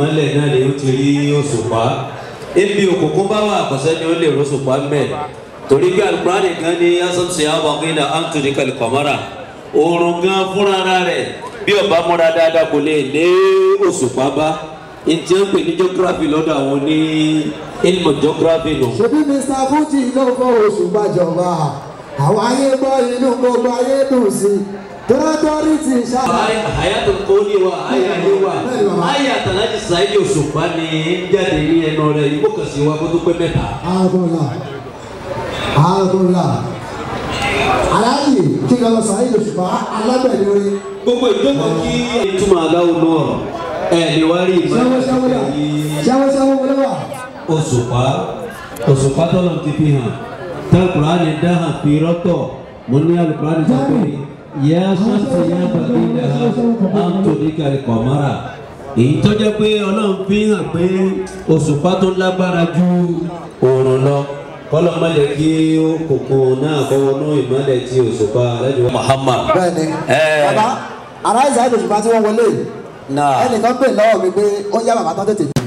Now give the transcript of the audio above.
ìmọ́lẹ̀ náà ni ó ti rí òṣùpá ebi òkùnkùn bá wà àkọsẹ́ ni ó lè rọ́ṣùpá mẹ́ torí bí alukurani kan ní asọ́sẹ̀ abọ́kínà antoni kalikamara oorun gan fúnra rẹ̀ bí ọba múra dáadáa kò lè lé òṣùpá bá ntí ó ń pè ní geography lọ́dọ̀ àwọn ní ilmọ̀ geography nù. ṣebí mr fuji ló fọ́ oṣù gbàjọba àwọn ayé gbọ́ inú gbogbo ayé dùn sí tọ́tọ́rí ti ṣá. àyàtò kọ́ni wa àyàyé wa àyàtò láti sàyè òṣùpá ni ń jáde ní ẹnu rẹ̀ yìí kó kàn sí wa kó tó pé mẹ́ta. àbọ̀là àbọ̀là aláàyè kí n lọ sọ ayé òṣùpá alábẹ̀rẹ̀ orin gbogbo ìjókòó kí ìtumọ̀ aláwo náà ẹ̀ ní wá rí ṣẹ́wó ṣẹ́wó dà ṣẹ́wó ṣẹ́wó wọlé wà. òṣùpá òṣùpá tọ́lọ̀ ti fi hàn tẹ́lifùrá ni dáhà fi rọ́tọ̀ mo ní alùpùpá ni sọ pé yẹ sọ́ọ̀tì yẹ bàbí dáhà áńtòní kàrí kọ̀mọ́ra èyí tó jẹ́ pé ọlọ́run fi hàn pé òṣùpá tó lágbára ju òòrùn lọ kọ́lọ́ má lè kí kòkò náà kọ́wọ́ náà ìmọ̀lẹ̀ tí òṣùpá lẹ́yìn Muhammad. bẹ́ẹ̀ni Ẹ̀. bàbá aráàlú ìṣàlẹ̀ òṣùpá tí wọ́n wọlé náà ẹnìkan pè lọ́wọ́ mi pé ó yá bàbá tán tètè